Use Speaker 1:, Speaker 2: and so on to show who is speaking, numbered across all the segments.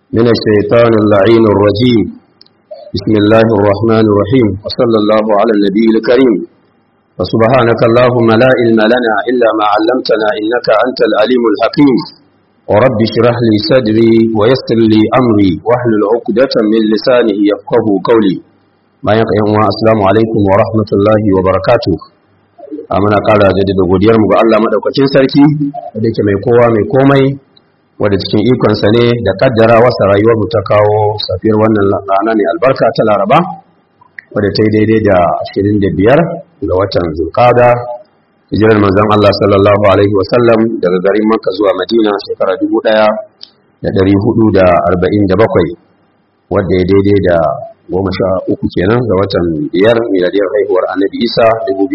Speaker 1: من الشيطان اللعين الرجيم بسم الله الرحمن الرحيم وصلى الله على النبي الكريم وسبحانك اللهم لا علم لنا إلا ما علمتنا إنك أنت العليم الحكيم ورب اشرح لي صدري ويسر لي أمري واحلل عقدة من لسانه يفقه قولي ما يقيم السلام عليكم ورحمة الله وبركاته muna ƙara jaddada godiyar mu ga Allah madaukakin sarki da yake mai kowa mai komai wadda cikin ikonsa ne da kaddara wasa rayuwar mu ta kawo safiyar wannan rana ne albarka ta Laraba wadda ta yi daidai da 25 ga watan Zulqa'da hijirar manzon Allah sallallahu alaihi wasallam daga garin Makka zuwa Madina shekara 1447 wadda ya daidai da goma sha uku kenan ga watan biyar miladiyar haihuwar annabi isa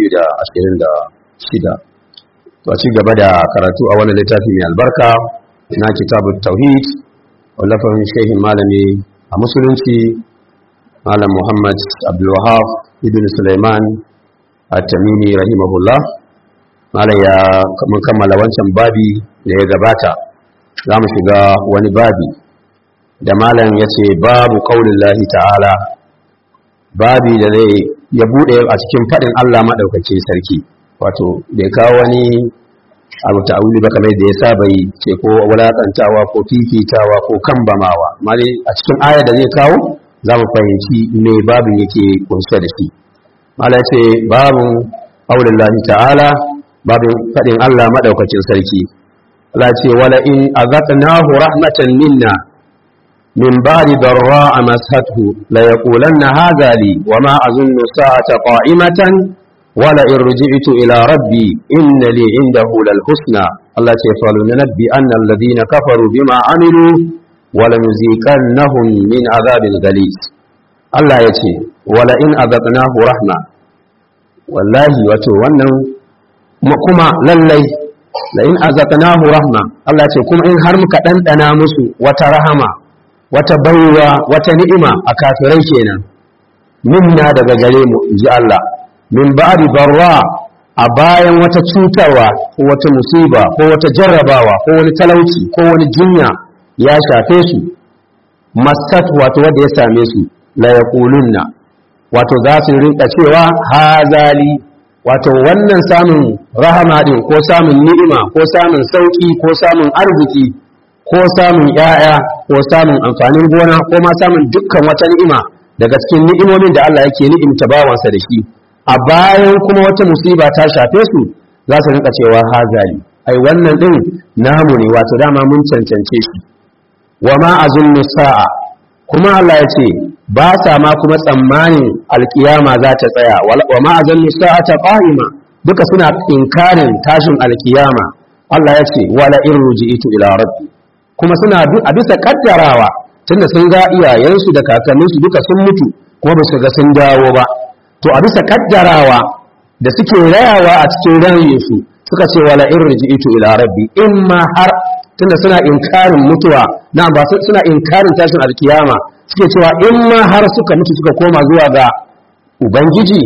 Speaker 1: 2026 to ci gaba da karatu a wani littafi mai albarka na kitabun tauhid wallafin shehin malami a musulunci malam muhammad abdulwahab ibn suleiman at-tamimi rahimahullah malam ya mun kammala wancan babi da ya gabata za mu shiga wani babi da malam ya ce babu ƙaunin lahi ta'ala babi da zai ya buɗe a cikin faɗin Allah maɗaukacin sarki wato da ya kawo wani abu ta'awuli ba kamar da ya saba yi ce ko wulaƙantawa ko fifitawa ko kambamawa mali a cikin ayar da zai kawo za mu fahimci me babin yake kunshe da shi mala ce babin ƙaunin lahi ta'ala babin faɗin Allah maɗaukacin sarki Allah ce wala in azaqnahu rahmatan minna من بعد ضراء مسته ليقولن هذا لي وما أظن الساعة قائمة ولئن رجعت إلى ربي إن لي عنده للحسنى الله يفعل ننبي أن الذين كفروا بما عملوا ولنزيكنهم من عذاب غليظ الله يتي ولئن أذقناه رحمة والله وتو wannan kuma lallai la in azaqnahu rahma Allah ce kuma in har muka dandana musu wata rahama wata baiwa wata ni'ima a kafirai kenan minna daga gare mu inji Allah min ba'di barra a bayan wata cutarwa ko wata musiba ko wata jarrabawa ko wani talauci ko wani jinya ya shafe su masat wato wanda ya same su la yaqulunna wato za su rinka cewa hazali wato wannan samun rahama din ko samun ni'ima ko samun sauki ko samun arziki ko samun ‘ya'ya ko samun amfanin gona ko ma samun dukkan wata ni'ima daga cikin ni'imomin da Allah yake ni'imta bawansa da shi a bayan kuma wata musiba ta shafe su za su rinka cewa hazali ai wannan din namu ne wato dama mun cancance shi wa ma azunnu sa'a kuma Allah ya ce ba sa ma kuma tsammanin alkiyama za ta tsaya wa ma azunnu sa'ata qa'ima duka suna inkarin tashin alkiyama Allah ya ce wala in ruji'tu ila rabbi kuma suna a bisa kaddarawa tunda sun ga iyayensu da kakanninsu duka sun mutu kuma ba su ga sun dawo ba to a bisa kaddarawa da suke rayawa a cikin rayuwarsu suka ce wala in riji'tu ila rabbi in ma har tunda suna inkarin mutuwa na ba suna inkarin tashin alkiyama suke cewa in ma har suka mutu suka koma zuwa ga ubangiji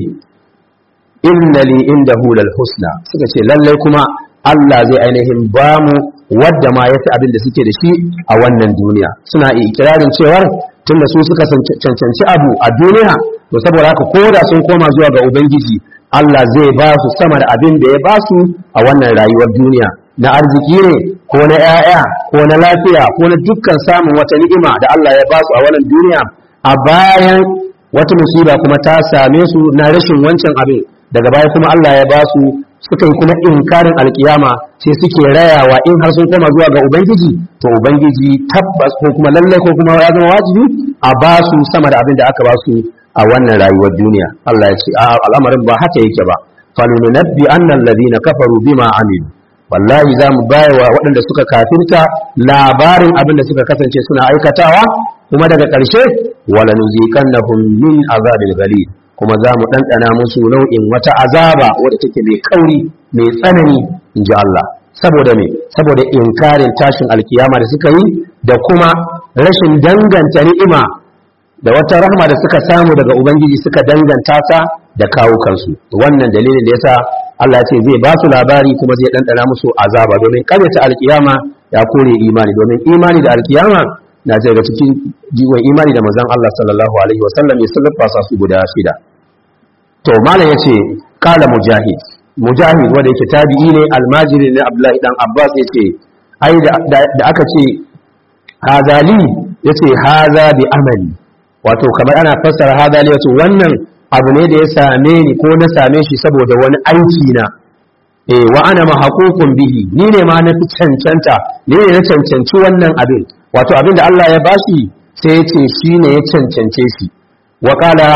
Speaker 1: inna li indahu lal husna suka ce lallai kuma Allah zai ainihin bamu wadda ma ya fi abin da suke da shi a wannan duniya suna ikirarin cewar tun da su suka cancanci abu a duniya to saboda haka ko da sun koma zuwa ga ubangiji Allah zai ba su sama da abin da ya ba su a wannan rayuwar duniya na arziki ne ko na 'ya'ya ko na lafiya ko na dukkan samun wata ni'ima da Allah ya ba su a wannan duniya a bayan wata musiba kuma ta same su na rashin wancan abin daga baya kuma Allah ya ba su suka yi kuma inkarin alkiyama sai suke rayawa in har sun koma zuwa ga ubangiji to ubangiji tabbas ko kuma lallai ko kuma ya zama wajibi a ba su sama da abin da aka ba su a wannan rayuwar duniya Allah ya ce a al'amarin ba haka yake ba falunabbi annal ladina kafaru bima amilu wallahi za mu bayawa waɗanda suka kafirta labarin abin da suka kasance suna aikatawa kuma daga ƙarshe wala nuziqannahum min azabil ghalid kuma za mu ɗanɗana musu nau'in wata azaba wadda take mai kauri mai tsanani in ji Allah saboda me saboda inkarin tashin alkiyama da suka yi da kuma rashin danganta ni'ima da wata rahma da suka samu daga ubangiji suka danganta ta da kawukansu wannan dalilin da yasa Allah ce zai ba su labari kuma zai ɗanɗana musu azaba domin ta alkiyama ya kore imani domin imani da alkiyama na ce daga cikin jiwon imani da manzon Allah sallallahu alaihi wasallam ya sallafasa su guda shida to malam yace qala mujahid mujahid wanda yake tabi'i ne almajiri ne abdullahi dan abbas yace ai da aka ce hazali yace haza bi amali wato kamar ana fassara hazali wato wannan abu ne da ya same ni ko na same shi saboda wani aiki na eh wa ana mahaqukun bihi ni ne ma na fi cancanta ni ne na cancanci wannan abin wato abin da Allah ya bashi sai ya ce shi ne ya cancance shi wa qala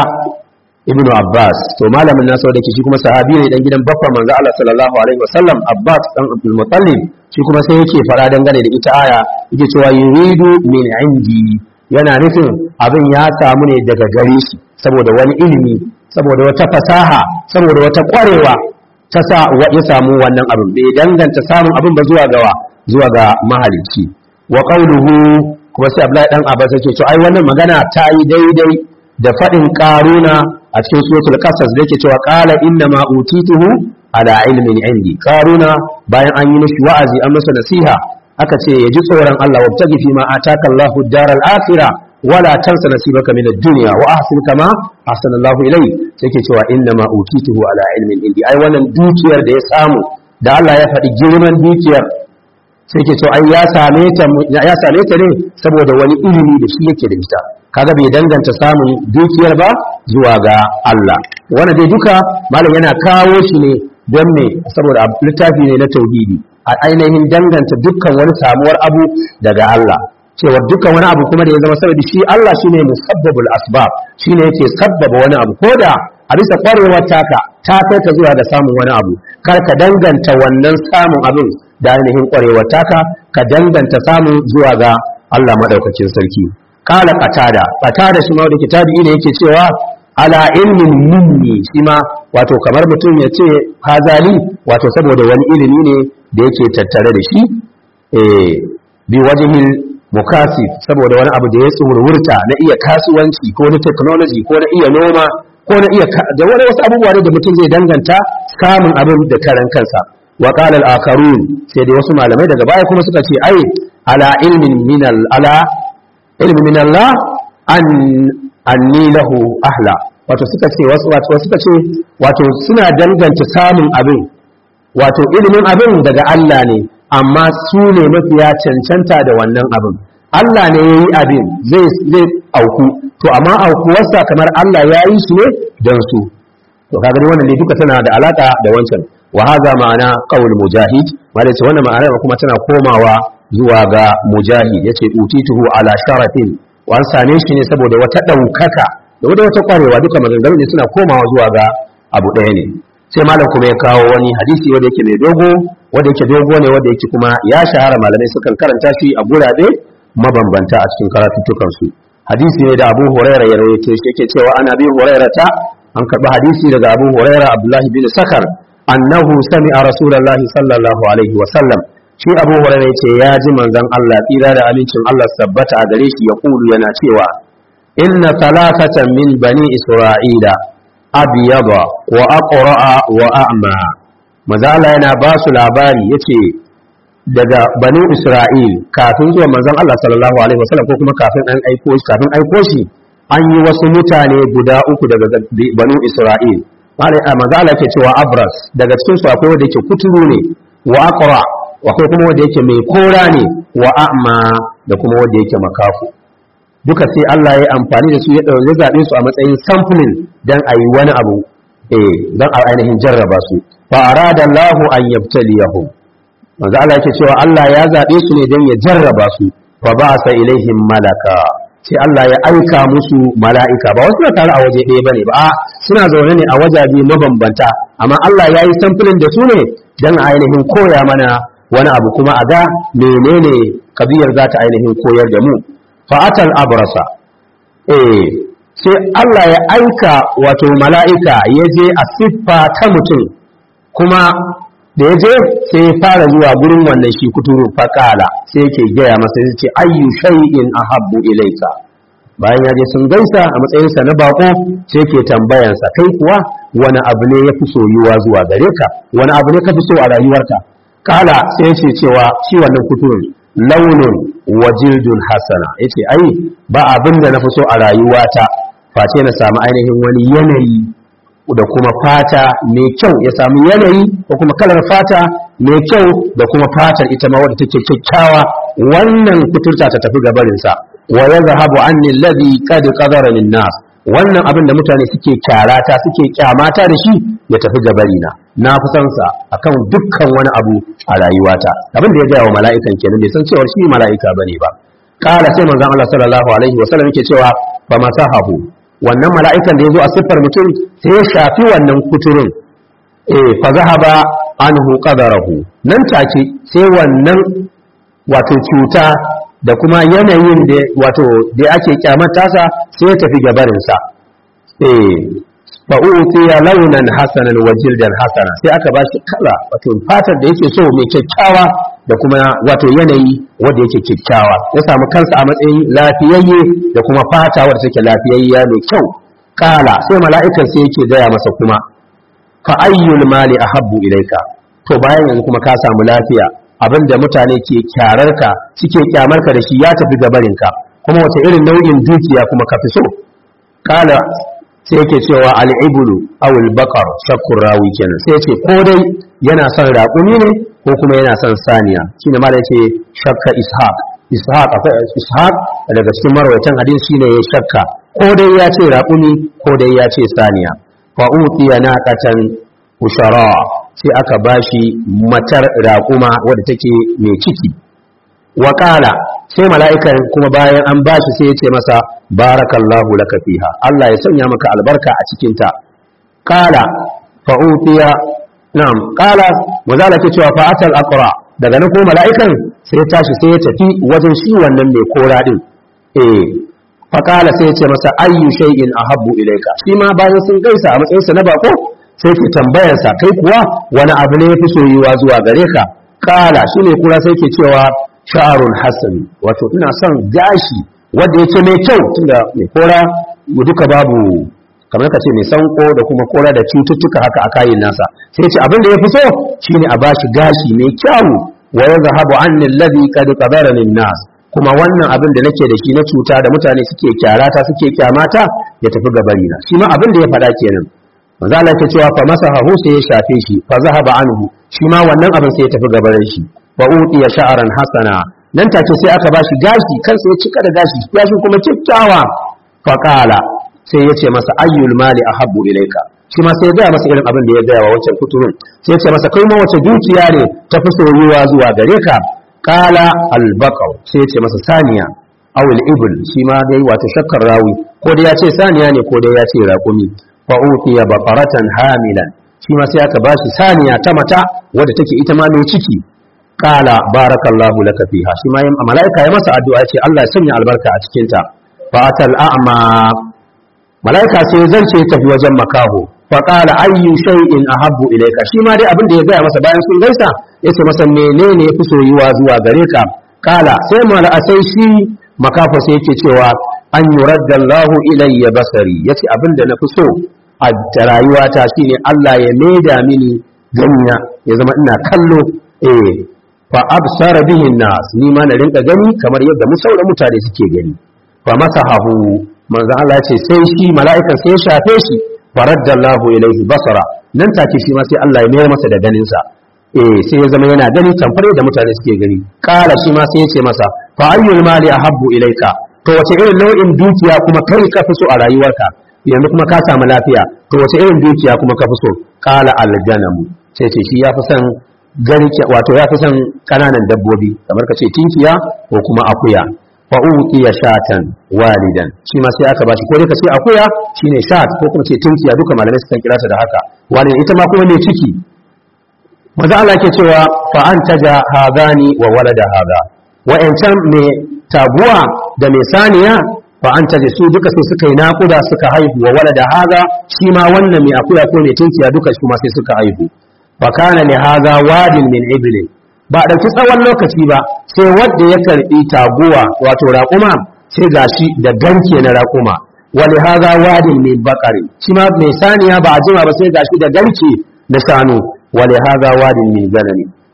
Speaker 1: ibnu abbas to malamin nasu da ke shi kuma sahabi ne dan gidan baffa manzo Allah sallallahu alaihi wasallam abbas dan abdul muttalib shi kuma sai yake fara dangane da ita aya yake cewa yuridu min indi yana nufin abin ya samu ne daga gare shi saboda wani ilimi saboda wata fasaha saboda wata kwarewa ta sa ya samu wannan abin bai danganta samun abin ba zuwa gawa zuwa ga mahalicci wa qawluhu kuma sai Abdullahi dan Abbas yake to ai wannan magana ta yi daidai da fadin karuna a cikin suratul qasas da yake cewa qala inna ma utituhu ala ilmin indi karuna bayan an yi mishi wa'azi an masa nasiha aka ce ya ji tsoron Allah wabtagi fi ma ataka Allahu daral akhirah wala tansa nasibaka min ad-dunya wa ahsin kama ahsana Allahu ilayk sai ke cewa inna ma utituhu ala ilmin indi ai wannan dukiyar da ya samu da Allah ya faɗi girman dukiyar sai ke cewa ai ya same ta ya same ta ne saboda wani ilimi da shi yake da ita kaga bai danganta samun dukiyar ba zuwa ga Allah wannan dai duka malam yana kawo shi ne don me saboda littafi ne na tauhidi a ainihin danganta dukkan wani samuwar abu daga Allah cewa dukkan wani abu kuma da ya zama saboda shi Allah shine musabbabul asbab shine yake sabbaba wani abu koda a bisa kwarewar taka ta kai ka zuwa ga samun wani abu kar ka danganta wannan samun abin da ainihin kwarewar taka ka danganta samun zuwa ga Allah madaukakin sarki kala qatada qatada shi ma da kitabi ne yake cewa ala ilmin minni shi ma wato kamar mutum ya ce hazali wato saboda wani ilimi ne da yake tattare da shi eh bi wajhil mukasif saboda wani abu da ya tsurwurta na iya kasuwanci ko na technology ko na iya noma ko na iya da wani wasu abubuwa da mutum zai danganta samun abin da karan kansa wa qala al akharun sai dai wasu malamai daga baya kuma suka ce ai ala ilmin min al ala ilmin min Allah an anni lahu ahla wato suka ce wasu wato suka ce wato suna danganta samun abin wato ilimin abin daga Allah ne amma su ne mafiya cancanta da wannan abin Allah ne ya yi abin zai zai auku to amma aukuwarsa kamar Allah ya yi shi ne don su to kaga wannan ne duka tana da alaka da wancan wa haza ma'ana qaul mujahid malai ce wannan ma'ana kuma tana komawa zuwa ga mujahid yace utituhu ala sharafin wa an same shi ne saboda wata daukaka da wata kwarewa duka maganganu ne suna komawa zuwa ga abu ɗaya ne sai malam kuma ya kawo wani hadisi wanda yake mai dogo wanda yake dogo ne wanda yake kuma ya shahara malamai sukan karanta shi a gurabe mabambanta a cikin karatuttukan su hadisi ne da Abu Huraira ya rawaito shi yake cewa ana bi Huraira ta an karbi hadisi daga Abu Huraira Abdullah bin Sakar annahu sami'a Rasulullahi sallallahu alaihi wa sallam shi Abu Huraira yace ya ji manzon Allah tsira da amincin Allah sabbata a gare shi ya kulu yana cewa inna thalathatan min bani Isra'ila abyada wa aqra'a wa a'ma mazala yana ba su labari yace daga banu isra'il kafin zuwa manzon Allah sallallahu alaihi wasallam ko kuma kafin an aiko shi kafin aiko shi an yi wasu mutane guda uku daga banu isra'il manzo Allah yake cewa abras daga cikin su akwai wanda yake kuturu ne wa aqra akwai kuma wanda yake mai kora ne wa a'ma da kuma wanda yake makafu duka sai Allah ya amfani da su ya ɗauki zaɓe su a matsayin sampling don a yi wani abu eh don a ainihin jarraba su fa arada Allahu an yabtaliyahum manzo Allah yake cewa Allah ya zaɓe su ne don ya jarraba su fa ba'asa ilaihim malaka sai Allah ya aika musu mala'ika ba wasu na tare a waje ɗaya bane ba a suna zaune ne a wajaje mabambanta amma Allah ya yi sampling da su ne don a ainihin koya mana wani abu kuma a ga menene kabiyar za ta ainihin koyar da mu fa'atal abrasa eh sai Allah ya aika wato mala'ika ya je a siffa ta mutum kuma da ya je sai ya fara zuwa gurin wannan shi kuturu faƙala sai yake gaya masa ya ce ayyu shay'in ahabbu ilaika bayan ya je sun gaisa a matsayinsa na bako sai ke tambayansa kai kuwa wani abu ne ya fi soyuwa zuwa gare ka wani abu ne ka fi so a rayuwarka kala sai ya ce cewa shi wannan kuturun launun wa jildun hasana yace ai ba abin da na fi so a rayuwata face na samu ainihin wani yanayi da kuma fata mai kyau ya samu yanayi ko kuma kalar fata mai kyau da kuma fatar ita ma wadda take kyakkyawa wannan kuturta ta tafi gabarinsa wa yadhhabu anni alladhi qad qadara lin nas wannan abin da mutane suke kyarata suke kyamata da shi ya tafi gabarina na fi son sa akan dukkan wani abu a rayuwata abin da ya gaya wa mala'ikan kenan bai san cewa shi mala'ika bane ba kala sai manzon Allah sallallahu alaihi wasallam yake cewa fa masahahu wannan mala'ikan da ya zo a siffar mutum sai ya shafi wannan kuturun eh fa zahaba anhu qadarahu nan take sai wannan wato cuta da kuma yanayin da wato da ake kyamata sa sai ya tafi gabarin sa eh fa utiya launan hasanan wa jildan hasana sai aka bashi kala wato fatar da yake so mai kyakkyawa da kuma wato yanayi wanda yake kyakkyawa ya samu kansa a matsayin lafiyayye da kuma fata wadda take lafiyayya mai kyau kala sai mala'ikan sai yake gaya masa kuma fa ayyul mali ahabbu ilaika to bayan yanzu kuma ka samu lafiya abinda mutane ke kyararka suke kyamarka da shi ya tafi gabarinka kuma wace irin nau'in dukiya kuma ka fi so kala sai yake cewa al'ibulu awul bakar shakkur rawi kenan sai ce ko dai yana son raƙumi ne ko kuma yana son saniya shine ma da yace shakka ishaq ishaq akwai ishaq daga cikin marwayatan hadisi shine ya shakka ko dai ya ce raƙumi ko dai ya ce saniya fa utiya naqatan ushara sai aka bashi matar raƙuma wadda take mai ciki wa sai mala'ikan kuma bayan an bashi sai ya ce masa barakallahu laka fiha Allah ya sanya maka albarka a cikin ta qala fa utiya na'am qala wazala ke cewa fa atal aqra daga nan ko mala'ikan sai ya tashi sai ya tafi wajen shi wannan mai kora din eh fa qala sai ya ce masa ayyu shay'in ahabbu ilayka shi ma bayan sun gaisa a matsayin sa na bako sai ke tambayar sa kai kuwa wani abu ne yafi soyuwa zuwa gare ka qala shine kura sai ke cewa sha'arun hasan wato ina son gashi wanda yake mai kyau tunda mai kora mu duka babu kamar ka ce mai sanko da kuma kora da cututtuka haka a kayin nasa sai ce abin da ya fi so shine a bashi gashi mai kyau wa yazhabu anni alladhi qad qadara lin nas kuma wannan abin da nake da shi na cuta da mutane suke kyarata suke kyamata ya tafi gabari na shi ma abin da ya faɗa kenan manzo Allah ya cewa fa masahahu sai ya shafe shi fa zahaba anhu shi ma wannan abin sai ya tafi gabarin shi wa utiya sha'ran hasana nan take sai aka bashi gashi kansa ya cika da gashi gashi kuma kyakkyawa fa qala sai ya ce masa ayyul mali ahabbu ilayka shi ma sai ya gaya masa irin abin da ya gaya wa wancan kuturun sai ya ce masa kai ma wace dukiya ne ta fi soyuwa zuwa gare ka qala al-baqaw sai ya ce masa saniya aw al-ibl shi ma dai wato shakkar rawi ko dai ya ce saniya ne ko dai ya ce raƙumi fa utiya baqaratan hamilan shi ma sai aka bashi saniya ta mata wadda take ita ma mai ciki qala barakallahu laka fiha shi ma malaika ya masa addu'a ce Allah ya sanya albarka a cikin ta fa atal a'ma malaika sai zance tafi wajen makaho fa qala ayyu shay'in ahabbu ilayka shi ma dai abin da ya gaya masa bayan sun gaisa yace masa menene yafi soyuwa zuwa gare ka qala sai mala sai shi makafa sai yake cewa an yuradda Allahu ilayya basari yace abin da nafi so a rayuwata shine Allah ya maida mini ganina ya zama ina kallo eh fa absara bihi nas ni ma na rinka gani kamar yadda mu sauran mutane suke gani fa masahahu manzo Allah ya ce sai shi mala'ikan sai ya shafe shi faraddallahu ilaihi basara nan take shi ma sai Allah ya mayar masa da ganin sa eh sai ya zama yana gani tamfar da mutane suke gani kala shi ma sai ya ce masa fa ayyul mali ahabbu ilaika to wace irin nau'in dukiya kuma kai ka fi so a rayuwarka yanzu kuma ka samu lafiya to wace irin dukiya kuma ka fi so kala aljanamu sai ce shi ya fi son garke wato ya fi son kananan dabbobi kamar ka ce tinkiya ko kuma akuya fa utiya shatan walidan shi ma sai aka bashi ko dai ka ce akuya shine shat ko kuma ce tinkiya duka malamai sukan kira ta da haka walidan ita ma kuma mai ciki maza Allah ke cewa fa antaja hadani wa walada hada wa'ancan mai taguwa da mai saniya fa antaja su duka sai suka yi naƙuda suka haihu wa walada hada shi ma wannan mai akuya ko mai tinkiya duka su ma sai suka haihu fa kana li hada wadin min iblin ba ɗauki tsawon lokaci ba sai wadda ya karɓi taguwa wato raƙuma sai gashi da ganke na raƙuma wali haza wadin mai bakari shi ma mai saniya ba a jima ba sai gashi da ganke na shanu wali haza wadin mai ganani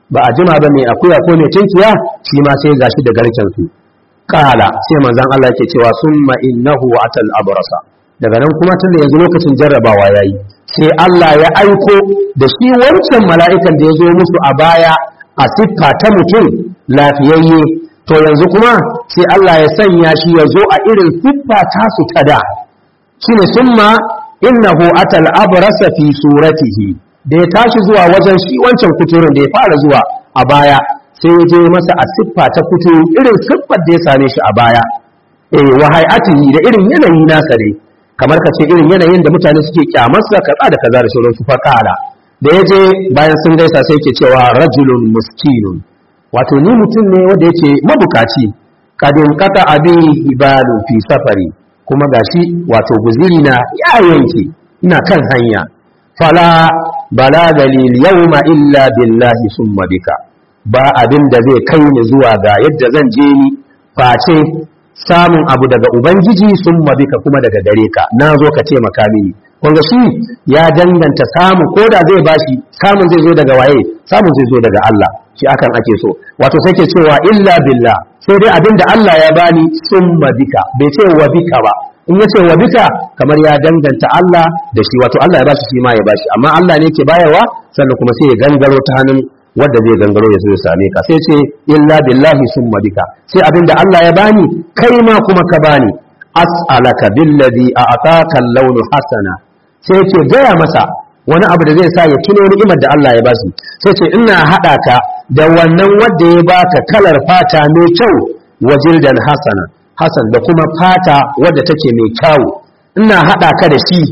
Speaker 1: ba a jima ba mai akuya ko mai tinkiya shi ma sai gashi da garken su kala sai manzon Allah yake cewa summa innahu atal abrasa daga nan kuma tunda yanzu lokacin jarrabawa yayi sai Allah ya aiko da shi wancan mala'ikan da ya zo musu a baya a siffa ta mutum lafiyayye to yanzu kuma sai Allah ya sanya shi ya zo a irin siffa tasu ta da shine summa innahu atal abrasa fi suratihi da ya tashi zuwa wajen shi wancan kuturin da ya fara zuwa a baya sai ya je masa a siffa ta kuturu irin siffar da ya same shi a baya eh wa hay'atihi da irin yanayi nasa ne kamar ka ce irin yanayin da mutane suke kyamarsa kaza da kaza da sauransu fa kala da ya je bayan sun gaisa sai ke cewa rajulun muskinun wato ni mutum ne wanda yake mabukaci kadin kata abi ibalu fi safari kuma gashi wato guziri na ya yanke ina kan hanya fala bala dalil yawma illa billahi summa bika ba abin da zai kai ni zuwa ga yadda zan je ni face samun abu daga ubangiji summa bika kuma daga gare ka na zo ka taimaka mini kunga shi ya danganta samu ko da zai bashi samun zai zo daga waye samun zai zo daga Allah shi akan ake so wato sai ke cewa illa billah sai dai abinda Allah ya bani summa bika bai ce wa bika ba in yace wa bika kamar ya danganta Allah da shi wato Allah ya bashi shi ma ya bashi amma Allah ne ke bayarwa sannan kuma sai ya gangaro ta hannun wanda zai gangaro ya zo ya same ka sai ce illa billahi summa bika sai abinda Allah ya bani kai ma kuma ka bani as'alaka billadhi a'taka al-lawnu hasana sai ce gaya masa wani abu da zai sa ya tuno ni'imar da Allah ya ba su sai ce ina haɗa ka da wannan wanda ya baka kalar fata mai kyau wa jildan hasana hasan da kuma fata wadda take mai kyau ina haɗa ka da shi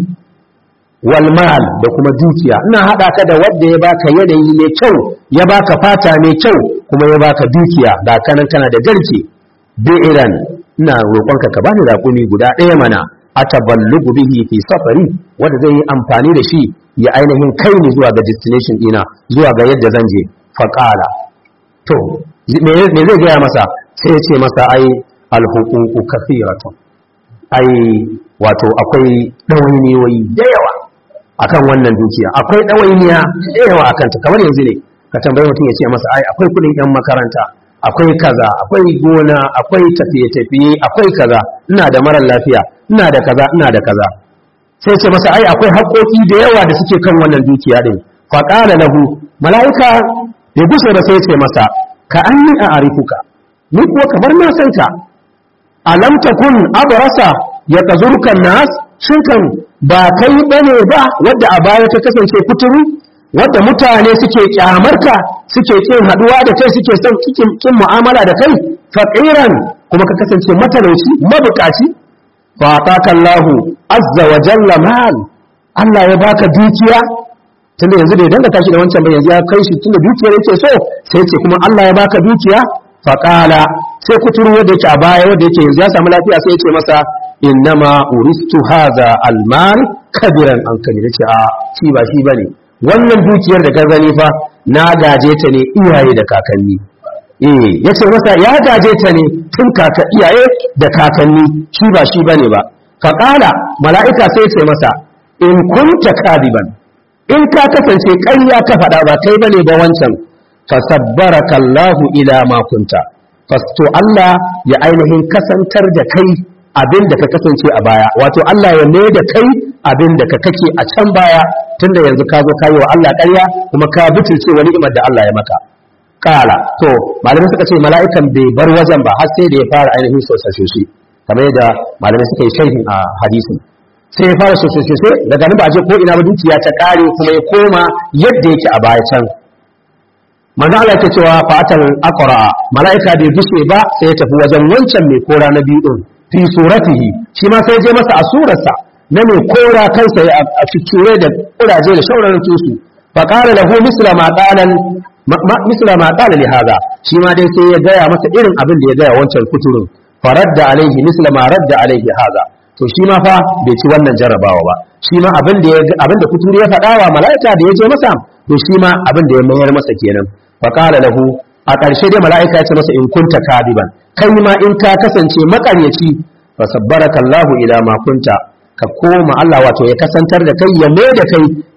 Speaker 1: wal mal da kuma dukiya ina haɗa ka da wanda ya baka yanayi mai kyau ya baka fata mai kyau kuma ya baka dukiya da kanan kana da garke bi'iran ina roƙonka ka bani raƙumi guda ɗaya mana ataballugu bihi fi safari wanda zai yi amfani da shi ya ainihin kai ni zuwa ga destination dina zuwa ga yadda zan je faqala to me zai gaya masa sai ya ce masa ai alhuququ kathiratun ai wato akwai dawainiyoyi da yawa akan wannan dukiya akwai dawainiya da yawa akan ta kamar yanzu ne ka tambayi mutum ya ce masa ai akwai kudin yan makaranta akwai kaza akwai gona akwai tafiye-tafiye akwai kaza ina da marar lafiya ina da kaza ina da kaza sai ce masa ai akwai haƙoƙi da yawa da suke kan wannan dukiya din fa qala lahu malaika bai gushe ba sai ce masa ka anni a arifuka ni kuwa kamar na san ka alam takun abrasa ya tazurka nas shin kan ba kai bane ba wadda a baya ta kasance kuturu wadda mutane suke kyamarka suke kin haduwa da kai suke son kin mu'amala da kai faqiran kuma ka kasance matalauci mabukaci fa Allahu azza wa jalla mal Allah ya baka dukiya tunda yanzu bai danga tashi da wancan ba yanzu ya kai shi tunda dukiyar yake so sai ce kuma Allah ya baka dukiya fa qala sai kuturu wanda yake a baya wanda yake yanzu ya samu lafiya sai ya ce masa innama uristu hadha almal kabiran an kabira ce a shi ba shi bane wannan dukiyar da ka gani fa na gaje ta ne iyaye da kakanni eh yace masa ya gaje ta ne tun kaka iyaye da kakanni shi ba shi bane ba fa qala mala'ika sai ce masa in kunta kadiban in ka kasance ƙarya ka faɗa ba kai bane ba wancan fasabbaraka Allahu ila ma kunta fasto Allah ya ainihin kasantar da kai abin da ka kasance a baya wato Allah ya mai da kai abin da ka kake a can baya tunda yanzu ka zo ka yi wa Allah ƙarya kuma ka butulce wani ni'imar da Allah ya maka kala to malamai suka ce mala'ikan bai bar wajen ba har sai da ya fara ainihin sosai shi kamar yadda malamai suka yi sharhin a hadisin sai ya fara sosai sosai daga nan ba je ko ina ba dukiya ta kare kuma ya koma yadda yake a baya can manzo Allah yake cewa fatal aqra malaika bai gushe ba sai ya tafi wajen wancan mai kora na biyu din fi suratihi shi ma sai je masa a surarsa na mai kora kansa a cikure da kuraje da shauraran tusu fa qala lahu misla ma qalan misla ma qala li hada shi ma dai sai ya gaya masa irin abin da ya gaya wancan kuturin faradda alaihi misla ma radda alaihi hada to shi ma fa bai ci wannan jarrabawa ba shi ma abin da abin da kuturi ya faɗa wa mala'ika da ya je masa to shi ma abin da ya mayar masa kenan fa qala lahu a ƙarshe dai mala'ika ya ce masa in kunta kadiban kai ma in ka kasance makaryaci fa sabbaraka Allahu ila ma kunta ka koma Allah wato ya kasantar da kai ya mai da kai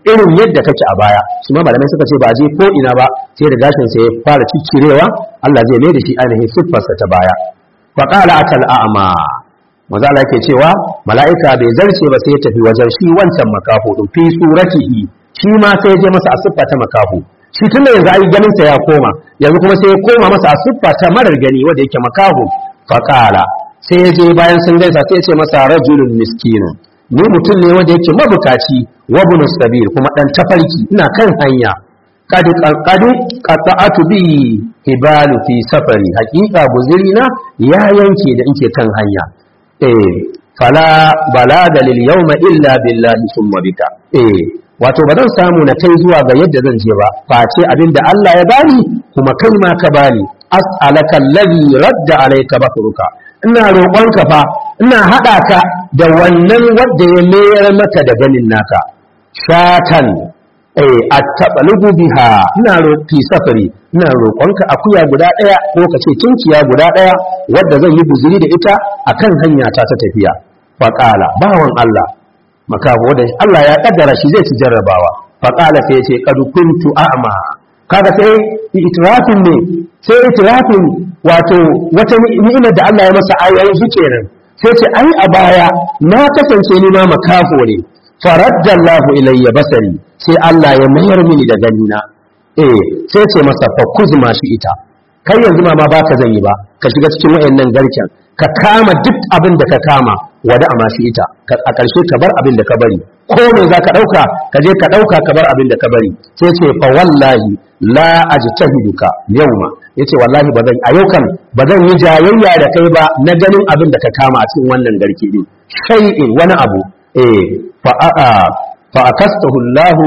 Speaker 1: irin yadda kake a baya su ma malamai suka ce ba je ko ina ba sai da gashin sa ya fara ciccirewa Allah zai mai da shi ainihin siffarsa ta baya fa qala atal a'ma maza Allah yake cewa mala'ika bai zarce ba sai ya tafi wajen shi wancan makaho din fi suratihi shi ma sai ya je masa a siffa ta makaho shi tunda yanzu ai ganin sa ya koma yanzu kuma sai ya koma masa a siffa ta marar gani wanda yake makaho fa qala sai ya je bayan sun gaisa sai ya ce masa rajulun miskinun ni mutum ne wanda yake mabukaci wa bunus sabil kuma dan tafarki ina kan hanya kadu kadu qata'atu bi hibalu fi safari haqiqa guzirina ya yanke da inke kan hanya eh fala balaga lil yawma illa billahi thumma bika eh wato ba zan samu na kai zuwa ga yadda zan je ba face abinda Allah ya bani kuma kai ma ka bani as'alaka alladhi radda alayka bakruka ina roƙonka fa ina haɗa ka da wannan wadda ya mayar maka da ganin naka shatan eh attabalugu biha ina roƙi safari ina roƙonka akuya guda ɗaya ko ka ce tunkiya guda ɗaya wadda zan yi buzuri da ita akan hanya ta ta tafiya faqala bawan Allah makaho da Allah ya kaddara shi zai ci jarrabawa faqala sai ya ce qad kuntu a'ma kaga sai itirafin ne sai itirafin wato wata ni'imar da Allah ya masa a yanzu kenan sai ce ai a baya na kasance ni ma makafo ne faradda Allahu ilayya basari sai Allah ya mayar mini da ganina eh sai ce masa fa kuzma shi ita kai yanzu ma ba ka zan yi ba ka shiga cikin wayannan garken ka kama duk abin da ka kama wada amma shi ita a ƙarshe ka bar abin da ka bari ko me za ka ɗauka ka je ka ɗauka ka bar abin da ka bari sai ce fa wallahi la ajtahiduka yawma yace wallahi ba zan a yau kan ba zan yi jayayya da kai ba na ganin abin da ka kama a cikin wannan garke din shay'in wani abu eh fa a fa akastahu Allah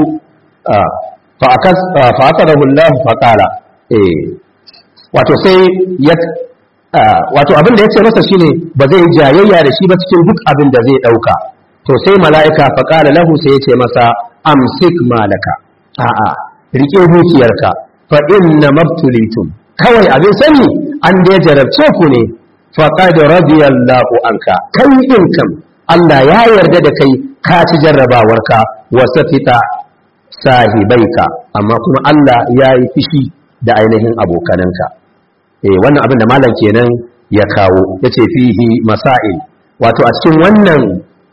Speaker 1: fa akas fa akadahu Allah fa qala eh wato sai ya wato abin da yace masa shine ba zai yi jayayya da shi ba cikin duk abin da zai dauka to sai mala'ika fa qala lahu sai yace masa amsik malaka a'a rike dukiyarka fa inna mabtulitum kawai abin sani an da jarabce ku ne fa qad radiyallahu anka kai din kam Allah ya yarda da kai ka ci jarrabawarka wa safita sahibaika amma kuma Allah ya yi fishi da ainihin abokananka eh wannan abin da malam kenan ya kawo yace fihi masail wato a cikin wannan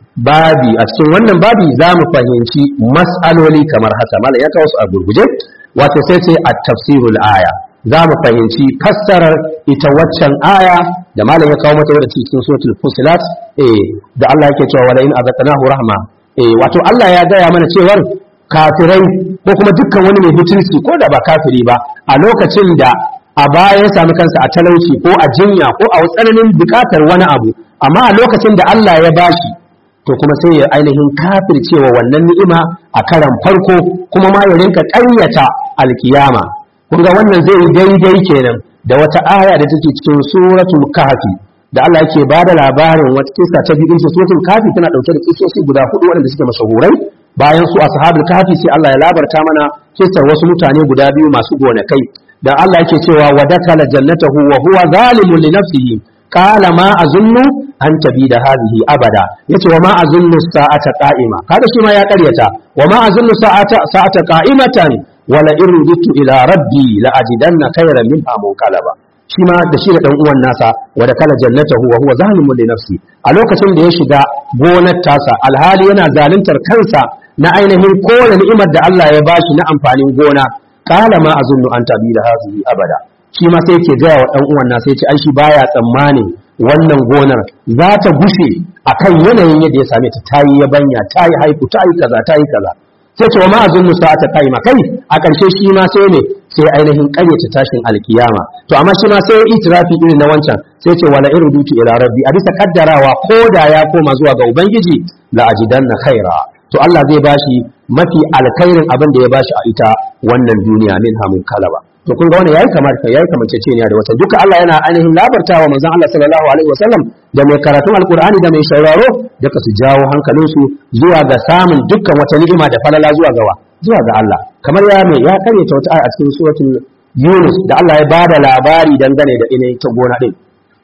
Speaker 1: babi a cikin wannan babi za mu fahimci mas'aloli kamar haka malam ya kawo su a gurguje wato sai ce a tafsirul aya za mu fahimci fassarar ita waccan aya da malam ya kawo mata wadda cikin suratul fusilat eh da Allah yake cewa wala in azaqnahu rahma eh wato Allah ya gaya mana cewar kafirai ko kuma dukkan wani mai mutunci ko da ba kafiri ba a lokacin da a baya ya sami kansa a talauci ko a jinya ko a tsananin bukatar wani abu amma a lokacin da Allah ya bashi to kuma sai ya ainihin kafircewa wannan ni'ima a karan farko kuma ma ya rinka ƙaryata alkiyama kun ga wannan zai yi daidai kenan da wata aya da take cikin suratul kahfi da Allah yake ba da labarin wata kisa ta biyu ce suratul kahfi tana dauke da kisoshi guda hudu waɗanda suke mashahurai bayan su ashabul kahfi sai Allah ya labarta mana kisar wasu mutane guda biyu masu gonakai da Allah yake cewa wa dakala jannatahu wa huwa zalimun li nafsihi qala ma azunnu an tabida hadhihi abada yace wa ma azunnu sa'ata qa'ima kada shi ma ya karyata wa ma azunnu sa'ata sa'ata qa'imatan wa la irjitu ila rabbi la ajidanna khayran minha munqalaba shi ma da shi da dan uwan nasa wa dakala jannatahu wa huwa zalimun li nafsi a lokacin da ya shiga gonar tasa alhali yana zaluntar kansa na ainihin kowane ni'imar da Allah ya bashi na amfanin gona kala ma azunnu an tabi da hazihi abada shi ma sai yake gaya wa dan uwan nasa yace ai shi baya tsammanin wannan gonar za ta gushe akan yanayin yadda ya same ta tayi yabanya tayi haiku tayi kaza tayi kaza sai ce wa ma azunnu sa'ata kai ma kai a ƙarshe shi ma sai ne sai ainihin ƙaryata tashin alkiyama to amma shi ma sai itirafi irin na wancan sai ce wala irdutu ila rabbi a bisa kaddarawa ko da ya koma zuwa ga ubangiji la ajidanna khaira to Allah zai bashi mafi alkhairin abin da ya bashi a ita wannan duniya min hamun kalaba to kun ga wannan yayi kamar ka yayi kamanceceniya da wata duka Allah yana ainihin labartawa manzon Allah sallallahu alaihi wasallam da mai karatun alqur'ani da mai sauraro duka su jawo hankalinsu zuwa ga samun dukkan wata ni'ima da falala zuwa gawa zuwa ga Allah kamar ya mai ya karyata wata aya a cikin suratul Yunus da Allah ya bada labari dangane da ina ta gona din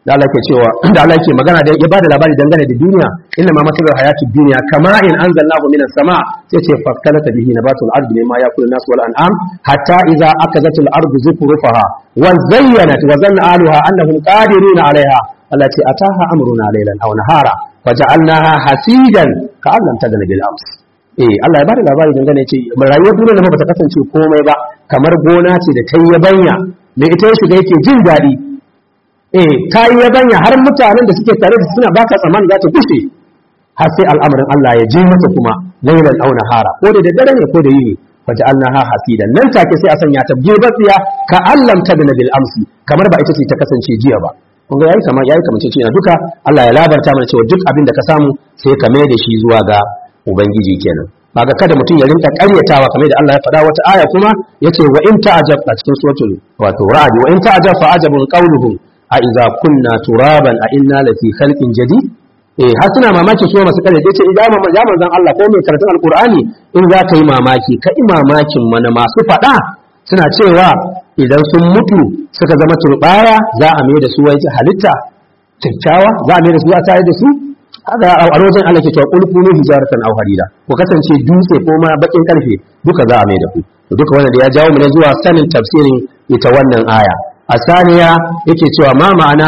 Speaker 1: da Allah ke cewa da Allah ke magana da ya bada labari dangane da duniya inna ma masalul hayatid dunya kama in anzalnahu minas sama sai ce fakkalata bihi nabatul ardi mimma yakulu nas wal an'am hatta idza akazatil ardu zukrufaha wa zayyanat wa zanna ahluha annahum qadiruna 'alayha Allah ce ataha amruna laylan aw nahara faja'alnaha hasidan ka'allam tadana bil ams eh Allah ya bada labari dangane ce rayuwar duniya ba ta kasance komai ba kamar gona ce da ta yi yabanya mai ita ya shiga yake jin daɗi eh ta yi yabanya har mutanen da suke tare da suna baka tsaman za ta gushe har sai al'amarin Allah ya je mata kuma lailan aw nahara ko da daddare ne ko da yini faja'alnaha hasidan nan take sai a sanya ta gebatsiya ka allam tadna bil amsi kamar ba ita ce ta kasance jiya ba kun ga yayi kamar yayi kamar ce duka Allah ya labarta mana cewa duk abin da ka samu sai ka mai da shi zuwa ga ubangiji kenan kaga kada mutum ya rinka ƙaryatawa kamar da Allah ya faɗa wata aya kuma yace wa in ta'ajab a cikin suratul wato ra'd wa in ta'ajab fa ajabun qawluhum a idza kunna turaban a inna lafi khalqin jadid eh har suna mamaki su masu kare ce idan ma ya manzon Allah ko mai karatun alqur'ani in za ka yi mamaki ka yi mamakin mana masu faɗa suna cewa idan sun mutu suka zama turbaya za a mai da su wai halitta kyakkyawa za a mai da su a tare da su haka a wajen Allah ke cewa kul kunu hijaratan aw harira ku kasance dutse ko ma bakin karfe duka za a mai da ku to duka wannan da ya jawo mu ne zuwa sanin tafsirin ita wannan aya asaniya yake cewa ma ma'ana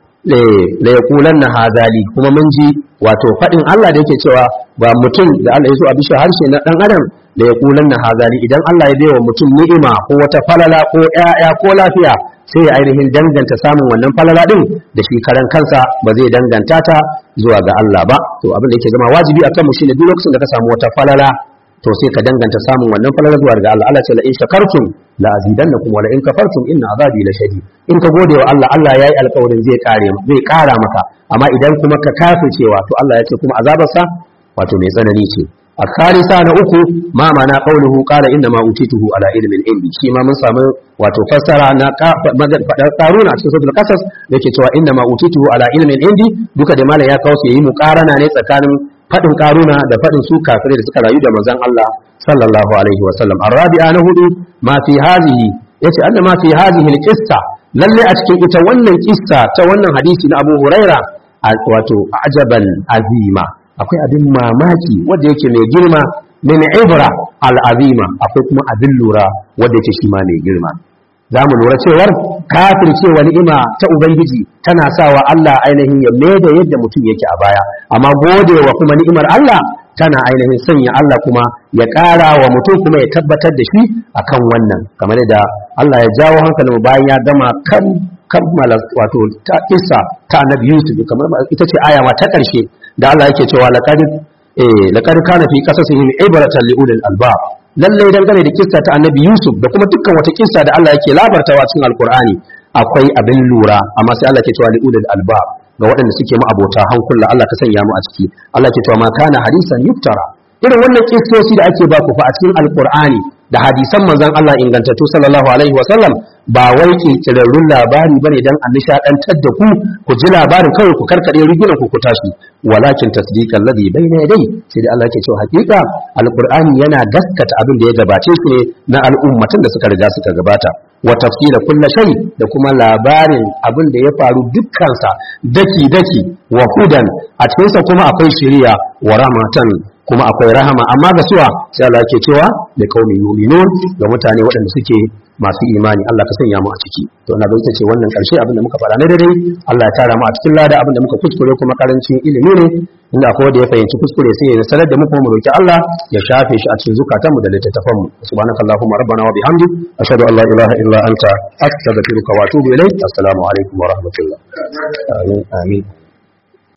Speaker 1: la yaqulanna hadali kuma mun ji wato fadin Allah da yake cewa ba mutum da Allah ya so a bishe harshe na dan adam la yaqulanna hadali idan Allah ya baiwa mutum ni'ima ko wata falala ko ƴaƴa ko lafiya sai ya ainihin danganta samun wannan falala din da shi karan kansa ba zai danganta ta zuwa ga Allah ba to abin da yake zama wajibi akan mu shine duk lokacin da ka samu wata falala to sai ka danganta samun wannan falala zuwa ga Allah Allah ce la in shakartum la azidannakum wa la in kafartum inna azabi la shadid in ka gode wa Allah Allah yayi alƙawarin zai kare zai kara maka amma idan kuma ka kafircewa to Allah ya ce kuma azabarsa wato mai tsanani ce a karisa na uku ma mana qauluhu qala inna ma utituhu ala ilmin indi shi ma mun samu wato fassara na fadar karuna cikin suratul qasas yake cewa inna ma utituhu ala ilmin indi duka da malam ya kawo su yi muqarana ne tsakanin fadin karuna da fadin su kafirai da suka rayu da manzon Allah sallallahu alaihi wa sallam arabi'a na hudu ma fi hadhihi yace anna ma fi hadhihi alqissa lalle a cikin ita wannan kissa ta wannan hadisi na Abu Huraira wato ajaban azima akwai abin mamaki wanda yake mai girma min ibra al'azima akwai kuma abin lura wanda yake shi ma mai girma za mu lura cewar kafir cewa ni'ima ta ubangiji tana sawa Allah ainihin ya da yadda mutum yake a baya amma godewa kuma ni'imar Allah tana ainihin sanya Allah kuma ya ƙara wa mutum kuma ya tabbatar da shi akan wannan kamar da Allah ya jawo hankalin bayan ya gama kan kammala wato ta isa ta annabi Yusuf kamar ita ce aya ma ta ƙarshe da Allah yake cewa laqad eh laqad kana fi qasasihim ibratan li ulil albab lalle dangane da kissa ta annabi Yusuf da kuma dukkan wata kissa da Allah yake labartawa cikin alqur'ani akwai abin lura amma sai Allah yake cewa li ulil albab ga waɗanda suke mu abota hankula Allah ka sanya mu a ciki Allah yake cewa ma kana hadisan yuftara irin wannan kissosi da ake ba ku fa a cikin alqur'ani da hadisan manzon Allah ingantattu sallallahu alaihi wa sallam ba wai kirkirarrun labari bane dan an nishadantar da ku ku ji labarin kawai ku karkade rigunan ku ku tashi walakin tasdiqan ladhi bayna yadai sai da Allah yake cewa hakika alqur'ani yana gaskata abin da ya gabace shi ne na al'ummatan da suka riga suka gabata wa tafsila kulla shay da kuma labarin abin da ya faru dukkansa daki daki wa hudan a cikinsa kuma akwai shiriya wa rahmatan kuma akwai rahama amma ga suwa sai Allah ke cewa da kaumi yu'minun ga mutane waɗanda suke masu imani Allah ka sanya mu a ciki to ina bai ce wannan karshe abin da muka faɗa na dare Allah ya tara mu a cikin lada abin da muka kuskure kuma karancin ilimi ne inda akwai wanda ya fahimci kuskure sai ya sanar da mu kuma mu roki Allah ya shafe shi a cikin zukatan mu da littattafan mu subhanakallahumma rabbana wa bihamdik ashhadu an la ilaha illa anta astaghfiruka wa atubu ilayk assalamu alaikum wa rahmatullah amin amin